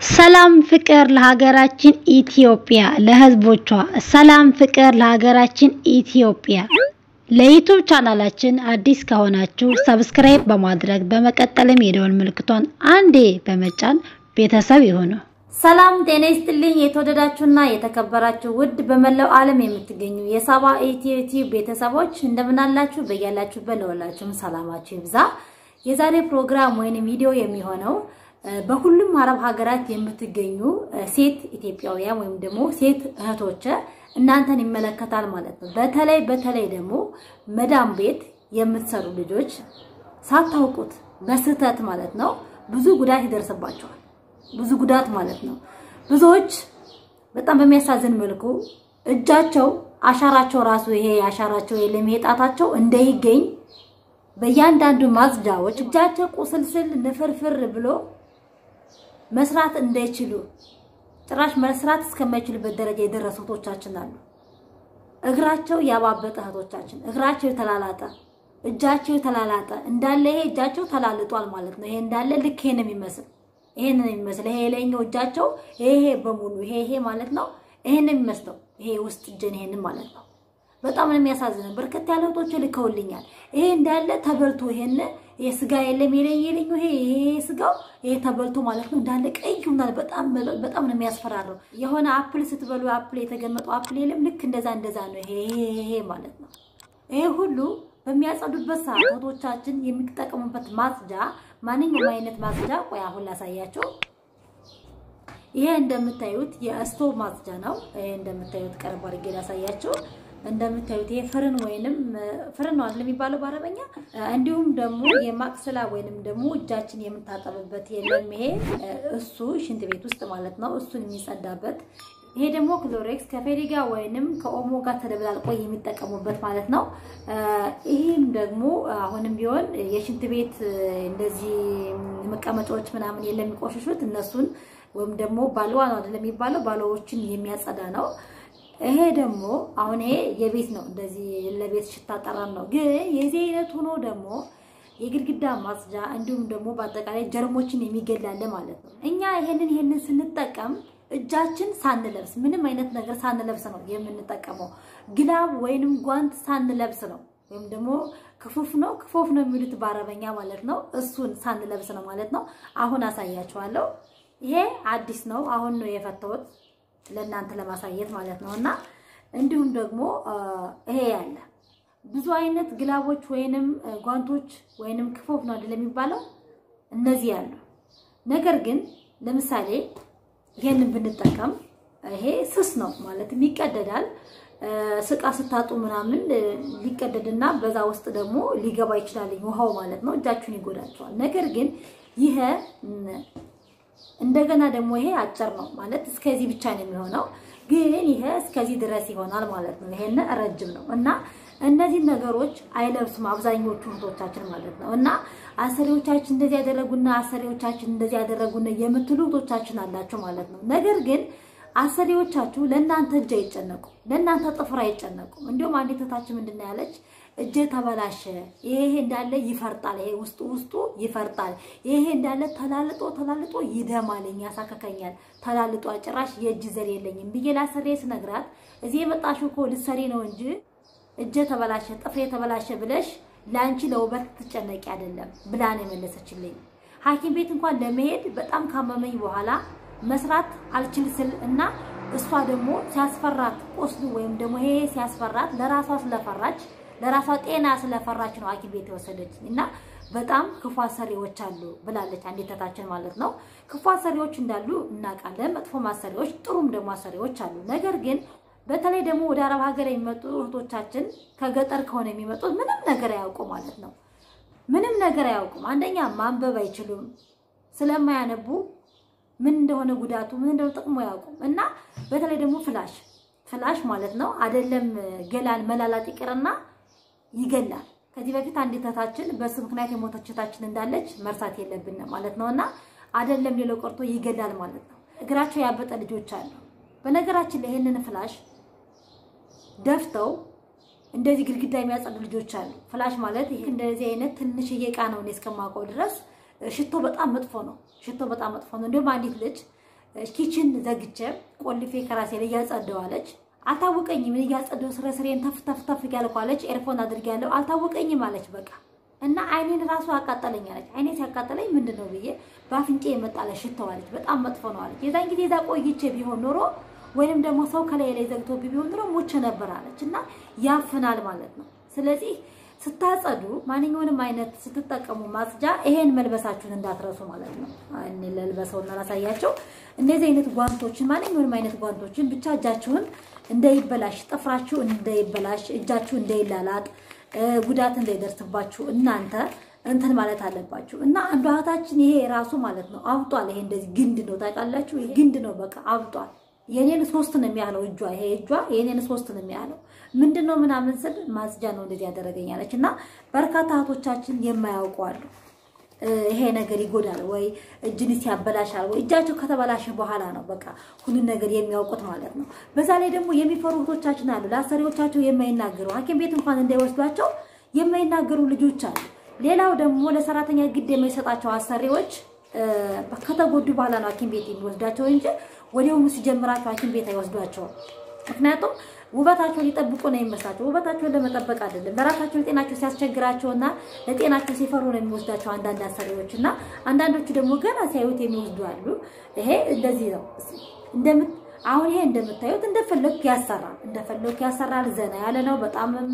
ሰላም ፍቅር ለሀገራችን ኢትዮጵያ ለሕዝቦቿ ሰላም ፍቅር ለሀገራችን ኢትዮጵያ። ለዩቱብ ቻናላችን አዲስ ከሆናችሁ ሰብስክራይብ በማድረግ በመቀጠልም የደወል ምልክቷን አንዴ በመጫን ቤተሰብ ይሁኑ። ሰላም ጤና ይስጥልኝ። የተወደዳችሁና የተከበራችሁ ውድ በመላው ዓለም የምትገኙ የሳባ ኢትዮ ቲዩብ ቤተሰቦች እንደምናላችሁ በያላችሁበት ለወላችሁም ሰላማችሁ ይብዛ። የዛሬ ፕሮግራም ወይንም ቪዲዮ የሚሆነው በሁሉም አረብ ሀገራት የምትገኙ ሴት ኢትዮጵያውያን ወይም ደግሞ ሴት እህቶች እናንተን ይመለከታል ማለት ነው። በተለይ በተለይ ደግሞ መዳም ቤት የምትሰሩ ልጆች ሳታውቁት በስህተት ማለት ነው ብዙ ጉዳት ይደርስባቸዋል። ብዙ ጉዳት ማለት ነው። ብዙዎች በጣም በሚያሳዝን መልኩ እጃቸው አሻራቸው ራሱ ይሄ አሻራቸው የለም ይሄ ጣታቸው እንዳይገኝ በእያንዳንዱ ማጽጃዎች እጃቸው ቁስልስል ንፍርፍር ብሎ መስራት እንዳይችሉ ጭራሽ መስራት እስከማይችሉበት ደረጃ የደረሱ እህቶቻችን አሉ። እግራቸው ያባበጠ እህቶቻችን እግራቸው የተላላጠ እጃቸው የተላላጠ እንዳለ ይሄ እጃቸው ተላልጧል ማለት ነው። ይሄ እንዳለ ልክ ይሄን የሚመስል ይሄን የሚመስል ይሄ ላይኛው እጃቸው ይሄ በሙሉ ይሄ ይሄ ማለት ነው። ይሄን የሚመስለው ይሄ ውስጥ እጅን ይሄን ማለት ነው። በጣም ነው የሚያሳዝነው። በርከት ያለ እህቶች ልከውልኛል። ይሄ እንዳለ ተበልቶ ይሄን ይሄ ስጋ የለም የለኝ የለኝ ይሄ ይሄ ስጋው ይሄ ተበልቶ ማለት ነው እንዳለ ቀይ ሆኗል። በጣም በጣም ነው የሚያስፈራረው። የሆነ አፕል ስትበሉ አፕል የተገመጠው አፕል የለም ልክ እንደዛ እንደዛ ነው ይሄ ይሄ ማለት ነው። ይሄ ሁሉ በሚያጸዱበት ሰዓት እህቶቻችን የሚጠቀሙበት ማጽጃ ማንኛውም አይነት ማጽጃ፣ ቆይ አሁን ላሳያቸው። ይሄ እንደምታዩት የስቶቭ ማጽጃ ነው። ይሄ እንደምታዩት ቀረብ አድርጌ ላሳያቸው። እንደምታዩት ይሄ ፍርን ወይንም ፍርን ነው አይደል የሚባለው በአረበኛ። እንዲሁም ደግሞ የማቅሰላ ወይንም ደግሞ እጃችን የምታጠብበት የለም ይሄ እሱ ሽንት ቤት ውስጥ ማለት ነው። እሱን የሚጸዳበት ይሄ ደግሞ ክሎሬክስ ከፌሪጋ ወይንም ከኦሞ ጋር ተደብላልቆ የሚጠቀሙበት ማለት ነው። ይህም ደግሞ አሁንም ቢሆን የሽንት ቤት እንደዚህ መቀመጫዎች ምናምን የለም የሚቆሽሹት እነሱን ወይም ደግሞ ባልዋ ነው አይደል የሚባለው ባልዋዎችን የሚያጸዳ ነው። ይሄ ደግሞ አሁን ይሄ የቤት ነው፣ እንደዚህ ለቤት ሽታ ጠረን ነው። ግን የዚህ አይነት ሆኖ ደግሞ የግድግዳ ማጽጃ እንዲሁም ደግሞ በአጠቃላይ ጀርሞችን የሚገላለ ማለት ነው። እኛ ይሄንን ይሄንን ስንጠቀም እጃችን ሳንለብስ ምንም አይነት ነገር ሳንለብስ ነው የምንጠቀመው። ግላብ ወይንም ጓንት ሳንለብስ ነው ወይም ደግሞ ክፉፍ ነው ክፎፍ ነው የሚሉት በአረበኛ ማለት ነው። እሱን ሳንለብስ ነው ማለት ነው። አሁን አሳያችኋለሁ። ይሄ አዲስ ነው፣ አሁን ነው የፈተውት ለእናንተ ለማሳየት ማለት ነው። እና እንዲሁም ደግሞ ይሄ ያለ ብዙ አይነት ግላቦች ወይንም ጓንቶች ወይንም ክፎፍ ነው አይደል የሚባለው እነዚህ ያሉ። ነገር ግን ለምሳሌ ይሄንን ብንጠቀም ይሄ ስስ ነው ማለትም ይቀደዳል። ስቃ ስታጡ ምናምን ሊቀደድና በዛ ውስጥ ደግሞ ሊገባ ይችላል ውሃው ማለት ነው። እጃችሁን ይጎዳቸዋል። ነገር ግን ይሄ እንደገና ደግሞ ይሄ አጭር ነው ማለት እስከዚህ ብቻ ነው የሚሆነው። ግን ይሄ እስከዚህ ድረስ ይሆናል ማለት ነው። ይሄን ረጅም ነው እና እነዚህ ነገሮች አይለብሱም አብዛኞቹ እህቶቻችን ማለት ነው። እና አሰሪዎቻችን እንደዚህ ያደረጉና አሰሪዎቻችን እንደዚህ ያደረጉና የምትሉ እህቶቻችን አላቸው ማለት ነው። ነገር ግን አሰሪዎቻችሁ ለእናንተ እጅ አይጨነቁ፣ ለእናንተ ጥፍር አይጨነቁ። እንዲሁም አንዲት እህታችን ምንድን ነው ያለች እጄ ተበላሸ፣ ይሄ እንዳለ ይፈርጣል፣ ይሄ ውስጡ ውስጡ ይፈርጣል፣ ይሄ እንዳለ ተላልጦ ተላልጦ ይደማልኝ፣ ያሳከከኛል፣ ተላልጦ ጭራሽ የእጅ ዘር የለኝም ብዬ ላሰሬ ስነግራት እዚህ የመጣሽው እኮ ልትሰሪ ነው እንጂ እጄ ተበላሸ፣ ጥፍሬ ተበላሸ ብለሽ ለአንቺ ለውበት ትጨነቂ አይደለም ብላ ነው የመለሰችልኝ። ሐኪም ቤት እንኳን ለመሄድ በጣም ካመመኝ በኋላ መስራት አልችል ስል እና እሷ ደግሞ ሲያስፈራት ቆስሉ ወይም ደግሞ ይሄ ሲያስፈራት ለራሷ ስለፈራች ለራሷ ጤና ስለፈራች ነው ሐኪም ቤት የወሰደች እና በጣም ክፉ አሰሪዎች አሉ ብላለች አንዲት እህታችን ማለት ነው። ክፉ አሰሪዎች እንዳሉ እናውቃለን። መጥፎ አሰሪዎች፣ ጥሩም ደግሞ አሰሪዎች አሉ። ነገር ግን በተለይ ደግሞ ወደ አረብ ሀገር የሚመጡ እህቶቻችን ከገጠር ከሆነ የሚመጡት ምንም ነገር አያውቁም ማለት ነው። ምንም ነገር አያውቁም። አንደኛ ማንበብ አይችሉም። ስለማያነቡ ምን እንደሆነ ጉዳቱ ምን እንደሆነ ጥቅሙ አያውቁም። እና በተለይ ደግሞ ፍላሽ ፍላሽ ማለት ነው አይደለም ገላን መላላጥ ይቅርና ይገላል። ከዚህ በፊት አንዲት እህታችን በሱ ምክንያት የሞተች እህታችን እንዳለች መርሳት የለብንም ማለት ነው። እና አይደለም ሌላው ቀርቶ ይገላል ማለት ነው። እግራቸው ያበጠ ልጆች አሉ። በነገራችን ላይ ይሄንን ፍላሽ ደፍተው እንደዚህ ግድግዳ የሚያጸዱ ልጆች አሉ። ፍላሽ ማለት ይሄ እንደዚህ አይነት ትንሽዬ ዕቃ ነው እኔ እስከማውቀው ድረስ ሽቶ በጣም መጥፎ ነው። ሽቶ በጣም መጥፎ ነው። እንዲሁም አንዲት ልጅ ኪችን ዘግቼ ቆልፌ ከራሴ ላይ እያጸደዋለች አልታወቀኝም። ምን እያጸደው ስረ ስሬን ተፍ ተፍ ተፍ እያልኩ አለች። ኤርፎን አድርጌያለሁ አልታወቀኝም አለች። በቃ እና አይኔን ራሱ አቃጠለኝ አለች። አይኔ ሲያቃጠለኝ ምንድን ነው ብዬ በአፍንጬ የመጣለ ሽተው አለች። በጣም መጥፎ ነው አለች። የዛን ጊዜ እዛ ቆይቼ ቢሆን ኖሮ ወይንም ደግሞ ሰው ከላይ ላይ ዘግቶ ቢሆን ኖሮ ሞቼ ነበር አለች። እና ያፍናል ማለት ነው። ስለዚህ ስታጸዱ ማንኛውንም አይነት ስትጠቀሙ ማጽጃ ይሄን መልበሳችሁን እንዳትረሱ ማለት ነው። እኔ ለልበሰውና ላሳያቸው። እነዚህ አይነት ጓንቶችን ማንኛውንም አይነት ጓንቶችን ብቻ እጃችሁን እንዳይበላሽ፣ ጥፍራችሁ እንዳይበላሽ፣ እጃችሁ እንዳይላላጥ፣ ጉዳት እንዳይደርስባችሁ እናንተ እንትን ማለት አለባችሁ። እና አንዷ እህታችን ይሄ ራሱ ማለት ነው አብጧል። ይሄ እንደዚህ ግንድ ነው ታውቃላችሁ። ይሄ ግንድ ነው በቃ አብጧል። የኔን ሶስት ነው የሚያህለው እጇ ይሄ እጇ የኔን ሶስት ነው የሚያህለው። ምንድን ነው ምናምን ስል ማጽጃ ነው እንደዚህ ያደረገኛለች። እና በርካታ እህቶቻችን የማያውቁ አሉ። ይሄ ነገር ይጎዳል ወይ እጅንስ ያበላሻል ወይ እጃቸው ከተበላሸ በኋላ ነው በቃ ሁሉን ነገር የሚያውቁት ማለት ነው። በዛ ላይ ደግሞ የሚፈሩ እህቶቻችን አሉ። ለአሰሪዎቻቸው የማይናገሩ ሐኪም ቤት እንኳን እንዳይወስዷቸው የማይናገሩ ልጆች አሉ። ሌላው ደግሞ ለሰራተኛ ግድ የማይሰጣቸው አሰሪዎች ከተጎዱ በኋላ ነው ሐኪም ቤት የሚወስዳቸው እንጂ ወዲያውኑ ሲጀምራቸው ሐኪም ቤት አይወስዷቸውም። ምክንያቱም ውበታቸው ሊጠብቁ ነው የሚመስላቸው። ውበታቸውን ለመጠበቅ አይደለም። ለራሳቸው ለጤናቸው ሲያስቸግራቸውና ለጤናቸው ሲፈሩ ነው የሚወስዳቸው አንዳንድ አሰሪዎች እና አንዳንዶቹ ደግሞ ገና ሲያዩት የሚወስዱ አሉ። ይሄ እንደዚህ ነው። እንደምት አሁን ይሄ እንደምታዩት እንደፈለግ ያሰራል፣ እንደፈለግ ያሰራል። ዘና ያለ ነው። በጣምም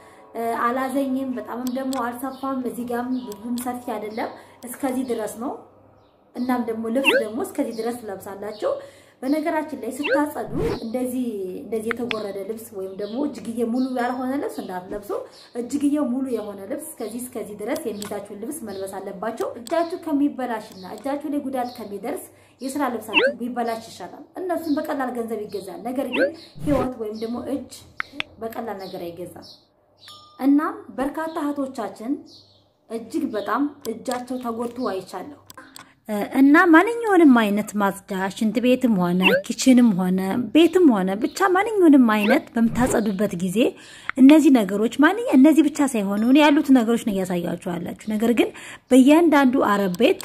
አላዘኝም፣ በጣምም ደግሞ አልሰፋም። እዚህ ጋርም ብዙም ሰፊ አይደለም። እስከዚህ ድረስ ነው። እናም ደግሞ ልብስ ደግሞ እስከዚህ ድረስ ትለብሳላችሁ። በነገራችን ላይ ስታጸዱ እንደዚህ እንደዚህ የተጎረደ ልብስ ወይም ደግሞ እጅግዬ ሙሉ ያልሆነ ልብስ እንዳትለብሱ። እጅግዬው ሙሉ የሆነ ልብስ እስከዚህ እስከዚህ ድረስ የሚይዛችሁን ልብስ መልበስ አለባቸው። እጃችሁ ከሚበላሽና እጃችሁ ላይ ጉዳት ከሚደርስ የስራ ልብሳችሁ ቢበላሽ ይሻላል። እነሱም በቀላል ገንዘብ ይገዛል። ነገር ግን ሕይወት ወይም ደግሞ እጅ በቀላል ነገር አይገዛም። እናም በርካታ እህቶቻችን እጅግ በጣም እጃቸው ተጎድቶ አይቻለሁ። እና ማንኛውንም አይነት ማጽጃ ሽንት ቤትም ሆነ ኪችንም ሆነ ቤትም ሆነ ብቻ ማንኛውንም አይነት በምታጸዱበት ጊዜ እነዚህ ነገሮች ማንኛ እነዚህ ብቻ ሳይሆኑ እኔ ያሉት ነገሮች ነው እያሳያችሁ ያላችሁ። ነገር ግን በእያንዳንዱ አረብ ቤት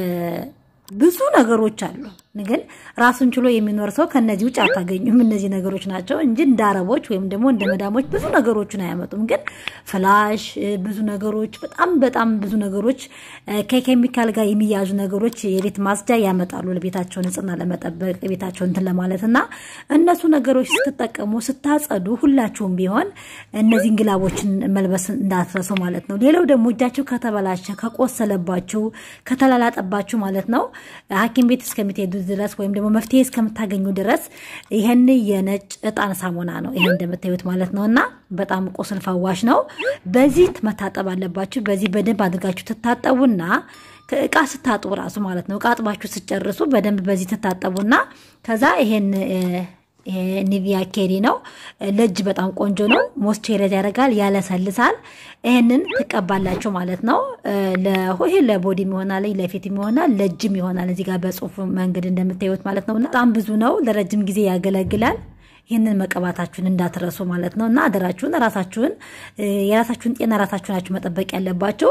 ብዙ ነገሮች አሉ። ግን ራሱን ችሎ የሚኖር ሰው ከነዚህ ውጭ አታገኙም። እነዚህ ነገሮች ናቸው እንጂ እንደ አረቦች ወይም ደግሞ እንደ መዳሞች ብዙ ነገሮችን አያመጡም። ግን ፍላሽ፣ ብዙ ነገሮች፣ በጣም በጣም ብዙ ነገሮች ከኬሚካል ጋር የሚያዙ ነገሮች የቤት ማጽጃ ያመጣሉ ለቤታቸው ንጽህና ለመጠበቅ ቤታቸው እንትን ለማለት እና እነሱ ነገሮች ስትጠቀሙ ስታጸዱ፣ ሁላችሁም ቢሆን እነዚህን ግላቦችን መልበስ እንዳትረሱ ማለት ነው። ሌላው ደግሞ እጃችሁ ከተበላሸ ከቆሰለባችሁ፣ ከተላላጠባችሁ ማለት ነው ሐኪም ቤት እስከምትሄዱ ድረስ ወይም ደግሞ መፍትሄ እስከምታገኙ ድረስ ይህን የነጭ እጣን ሳሙና ነው። ይሄ እንደምታዩት ማለት ነው እና በጣም ቁስል ፈዋሽ ነው። በዚህ መታጠብ አለባችሁ። በዚህ በደንብ አድርጋችሁ ትታጠቡና እቃ ስታጥቡ ራሱ ማለት ነው እቃ አጥባችሁ ስጨርሱ በደንብ በዚህ ትታጠቡና ከዛ ይሄን ይሄ ኒቪያ ኬሪ ነው። ለእጅ በጣም ቆንጆ ነው። ሞስቸራይዝ ያደርጋል፣ ያለሰልሳል። ይሄንን ትቀባላችሁ ማለት ነው። ይሄ ለቦዲም ይሆናል፣ ለፊትም ይሆናል፣ ለእጅም ይሆናል። እዚህ ጋር በጽሁፍ መንገድ እንደምታዩት ማለት ነው። በጣም ብዙ ነው። ለረጅም ጊዜ ያገለግላል። ይህንን መቀባታችሁን እንዳትረሱ ማለት ነው። እና አደራችሁን ራሳችሁን የራሳችሁን ጤና ራሳችሁ ናችሁ መጠበቅ ያለባቸው።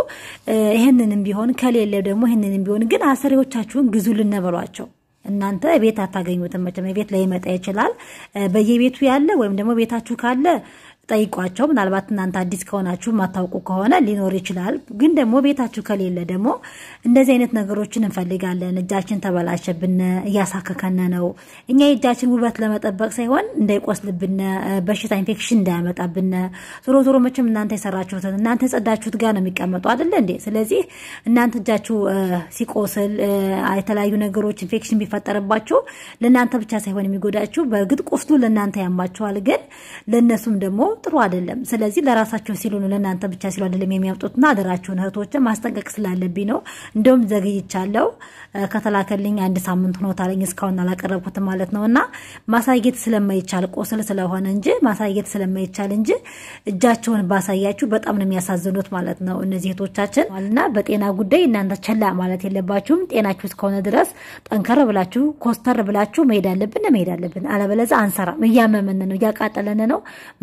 ይህንንም ቢሆን ከሌለ ደግሞ ይህንንም ቢሆን ግን አሰሪዎቻችሁን ግዙ ልነበሏቸው እናንተ ቤት አታገኙትም። መቼም ቤት ላይ ይመጣ ይችላል። በየቤቱ ያለ ወይም ደግሞ ቤታችሁ ካለ ጠይቋቸው። ምናልባት እናንተ አዲስ ከሆናችሁ ማታውቁ ከሆነ ሊኖር ይችላል። ግን ደግሞ ቤታችሁ ከሌለ ደግሞ እንደዚህ አይነት ነገሮችን እንፈልጋለን። እጃችን ተበላሸብን፣ እያሳከከነ ነው። እኛ የእጃችን ውበት ለመጠበቅ ሳይሆን እንዳይቆስልብን፣ በሽታ ኢንፌክሽን እንዳያመጣብን። ዞሮ ዞሮ መቼም እናንተ የሰራችሁትን እናንተ የጸዳችሁት ጋር ነው የሚቀመጡ አይደለ እንዴ? ስለዚህ እናንተ እጃችሁ ሲቆስል የተለያዩ ነገሮች ኢንፌክሽን ቢፈጠርባችሁ ለእናንተ ብቻ ሳይሆን የሚጎዳችሁ በእርግጥ ቁስሉ ለእናንተ ያማችኋል፣ ግን ለእነሱም ደግሞ ጥሩ አይደለም። ስለዚህ ለራሳቸው ሲሉ ነው ለእናንተ ብቻ ሲሉ አይደለም የሚያምጡትና አደራችሁን እህቶችን ማስጠንቀቅ ስላለብኝ ነው። እንደውም ዘግይቻለሁ። ከተላከልኝ አንድ ሳምንት ሆኖታለኝ እስካሁን አላቀረብኩትም ማለት ነው። እና ማሳየት ስለማይቻል ቆስል ስለሆነ እንጂ ማሳየት ስለማይቻል እንጂ እጃቸውን ባሳያችሁ በጣም ነው የሚያሳዝኑት ማለት ነው እነዚህ እህቶቻችን እና በጤና ጉዳይ እናንተ ቸላ ማለት የለባችሁም። ጤናችሁ እስከሆነ ድረስ ጠንከር ብላችሁ ኮስተር ብላችሁ መሄድ አለብን መሄድ አለብን። አለበለዚያ አንሰራም። እያመመን ነው፣ እያቃጠለን ነው፣ መስራት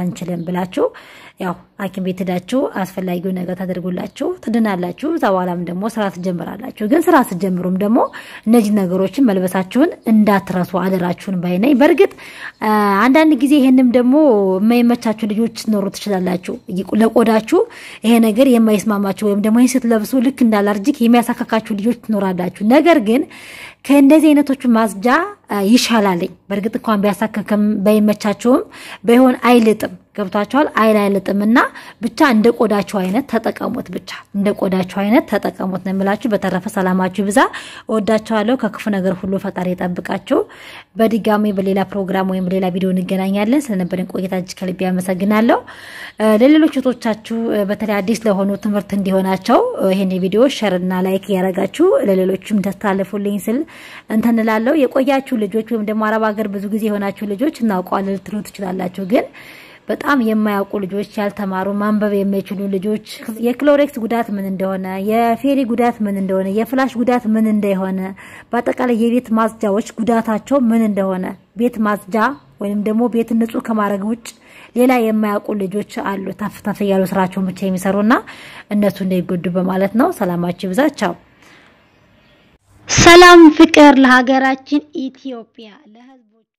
አንችልም ብላችሁ ያው ሐኪም ቤት ሄዳችሁ አስፈላጊውን ነገር ታደርጉላችሁ ትድናላችሁ። እዛ በኋላም ደግሞ ስራ ትጀምራላችሁ። ግን ስራ ስትጀምሩም ደግሞ እነዚህ ነገሮችን መልበሳችሁን እንዳትረሱ አደራችሁን ባይ ነኝ። በእርግጥ አንዳንድ ጊዜ ይህንም ደግሞ የማይመቻችሁ ልጆች ትኖሩ ትችላላችሁ። ለቆዳችሁ ይሄ ነገር የማይስማማችሁ ወይም ደግሞ ይህን ስትለብሱ ልክ እንዳላርጅክ የሚያሳካካችሁ ልጆች ትኖራላችሁ። ነገር ግን ከእንደዚህ አይነቶቹ ማጽጃ ይሻላልኝ። በእርግጥ እንኳን ቢያሳክክም ባይመቻችሁም ባይሆን አይልጥም። ገብቷችኋል? አይል አይልጥም እና ብቻ እንደ ቆዳችሁ አይነት ተጠቀሙት። ብቻ እንደ ቆዳችሁ አይነት ተጠቀሙት ነው የምላችሁ። በተረፈ ሰላማችሁ ብዛ። እወዳችኋለሁ። ከክፉ ነገር ሁሉ ፈጣሪ የጠብቃችሁ። በድጋሚ በሌላ ፕሮግራም ወይም በሌላ ቪዲዮ እንገናኛለን። ስለነበረን ቆይታ እጅግ ከልቤ ያመሰግናለሁ። ለሌሎች እህቶቻችሁ በተለይ አዲስ ለሆኑ ትምህርት እንዲሆናቸው ይህን ቪዲዮ ሸርና ላይክ እያደረጋችሁ ለሌሎችም ተስታልፉልኝ ስል እንትን እላለሁ። የቆያችሁ ልጆች ወይም ደግሞ አረብ ሀገር ብዙ ጊዜ የሆናችሁ ልጆች እናውቀዋለን ልትሉ ትችላላችሁ ግን በጣም የማያውቁ ልጆች ያልተማሩ ማንበብ የማይችሉ ልጆች የክሎሬክስ ጉዳት ምን እንደሆነ፣ የፌሪ ጉዳት ምን እንደሆነ፣ የፍላሽ ጉዳት ምን እንደሆነ፣ በአጠቃላይ የቤት ማጽጃዎች ጉዳታቸው ምን እንደሆነ ቤት ማጽጃ ወይም ደግሞ ቤት ንጹህ ከማድረግ ውጭ ሌላ የማያውቁ ልጆች አሉ። ተፍ ተፍ እያሉ ስራቸውን ብቻ የሚሰሩና እነሱ እንዳይጎዱ በማለት ነው። ሰላማችሁ ይብዛ። ቻው። ሰላም ፍቅር ለሀገራችን ኢትዮጵያ ለህዝቦቿ